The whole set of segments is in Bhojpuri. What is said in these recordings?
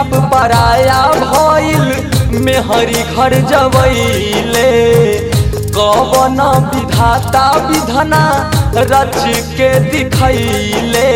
बाप पराया भइल मेहरी घर जवैले कवन विधाता विधना रच के दिखैले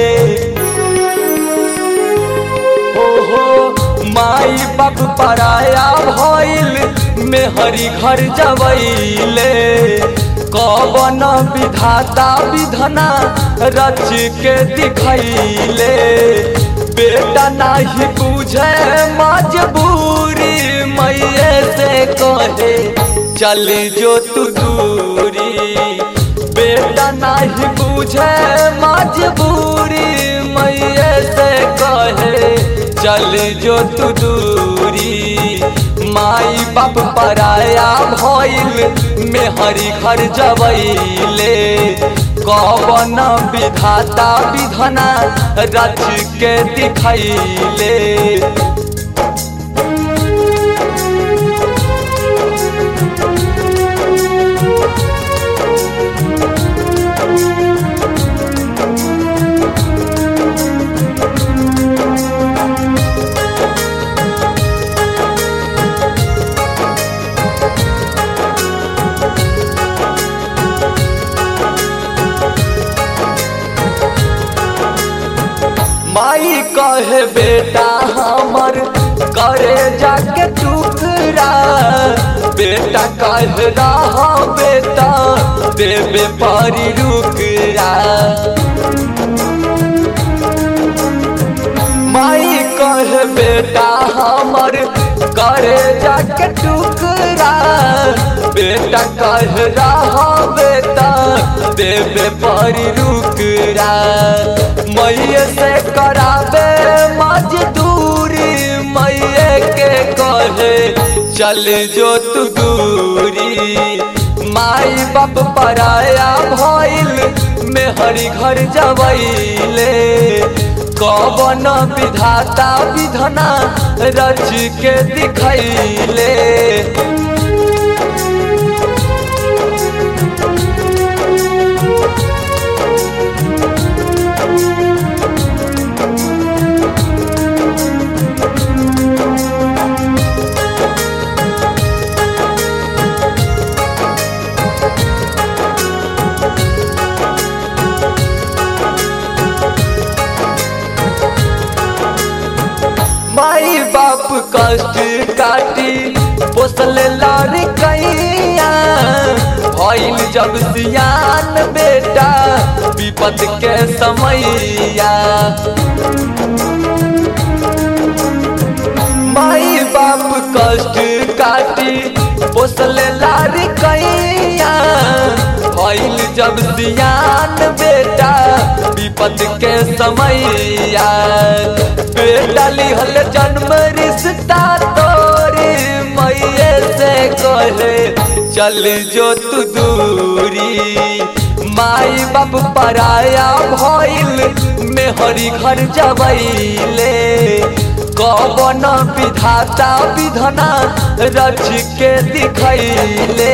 ओहो माई बाप पराया भइल मेहरी घर जवैले कवन विधाता विधना रच के दिखैले बेटा नाही बुझे मजबूरी मैये से कहे चल जो तू दूरी बेटा नाही बुझे मजबूरी मैये से कहे चल जो तू दूरी माई बाप पराया भइल मेहरी घर जवैले कवन विधाता विधना रच के दिखैले माई कहे बेटा हमर करे जाके टुकड़ा बेटा कह रहा बेटा देवे परी रुकरा माई कहे बेटा हमर करे जाके टुकड़ा बेटा कह रहा बेटा देवे परी रुकरा मैये से कराबे मजदूरी मैये के कहे चल जो तू दूरी माई बाप पराया भइल मेहरी घर जवैले कवन विधाता विधना रच के दिखैले माई बाप कष्ट काटी पोसल लार कैया भइल जब सियान बेटा विपद के समैया माई बाप कष्ट काटी पोसल लार कैया भइल जब सियान बेटा विपद के समैया बेटा लिहल जन्म रिश्ता तोरी मैये से कहे चल जो तू दूरी माई बाप पराया भइल मेहरी घर जवैले कवन विधाता विधना रच के दिखैले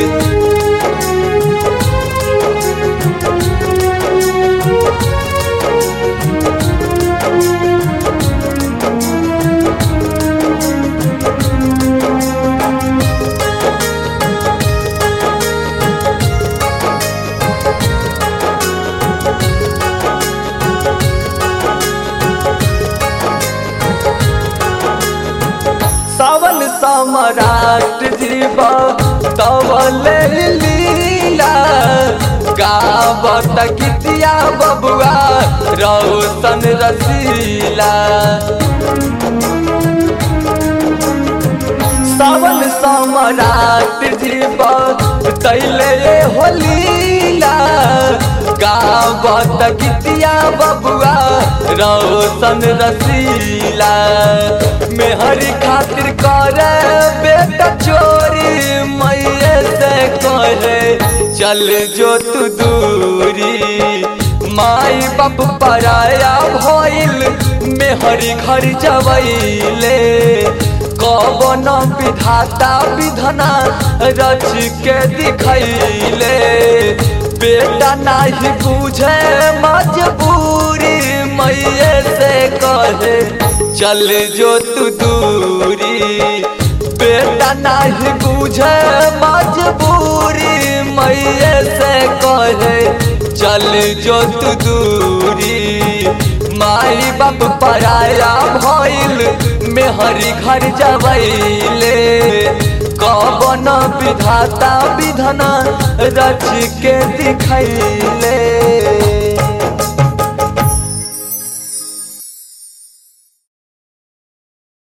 सावन सम्राट जीव तवल लीला गावत गीतिया बबुआ रौशन रसीला सावन सम्राट जीव तैले होलीला गावत गीतिया बबुआ रौशन रसीला मेहरी खातिर करे बेटा चोरी मैये से कहे चल जो तू दूरी माई बाप पराया भइल मेहरी घर जवैले कवन विधाता विधना रच के दिखैले बेटा नाही बुझे मजबूरी मैये से कहे चल जो तू दूरी बेटा नहीं बुझे मजबूरी मैये से कहे चल जो तू दूरी माई बाप पराया भइल मेहरी घर जबैले कवन विधाता विधना रच के दिखैले